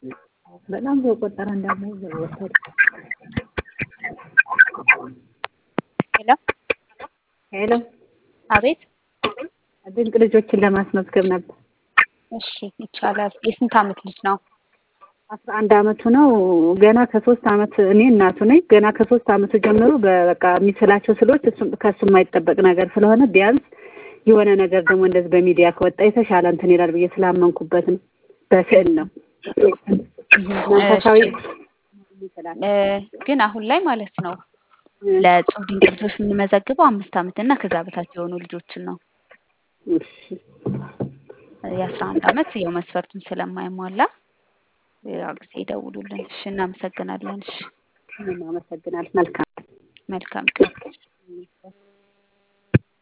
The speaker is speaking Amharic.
በጣም በቆጠረ እንዳለ ወሰዱ። ሄሎ ሄሎ አቤት። ድንቅ ልጆችን ለማስመዝገብ ነበር። እሺ ይቻላል። የስንት ዓመት ልጅ ነው? አስራ አንድ አመቱ ነው። ገና ከሶስት አመት እኔ እናቱ ነኝ። ገና ከሶስት አመቱ ጀምሮ በቃ የሚስላቸው ስሎች እሱም ከሱ የማይጠበቅ ነገር ስለሆነ ቢያንስ የሆነ ነገር ደግሞ እንደዚህ በሚዲያ ከወጣ የተሻለ እንትን ይላል ብዬ ስላመንኩበት ነው። በስዕል ነው መንፈሳዊ እ ግን አሁን ላይ ማለት ነው ለእጹብ ድንቅ ልጆች የምንመዘግበው አምስት ዓመት እና ከዛ በታች የሆኑ ልጆችን ነው። እሺ የአስራ አንድ ዓመት ያው መስፈርቱን ስለማይሟላ ሌላ ጊዜ ይደውሉልን። እሺ እናመሰግናለን። እሺ እኔም አመሰግናለሁ። መልካም መልካም ቀን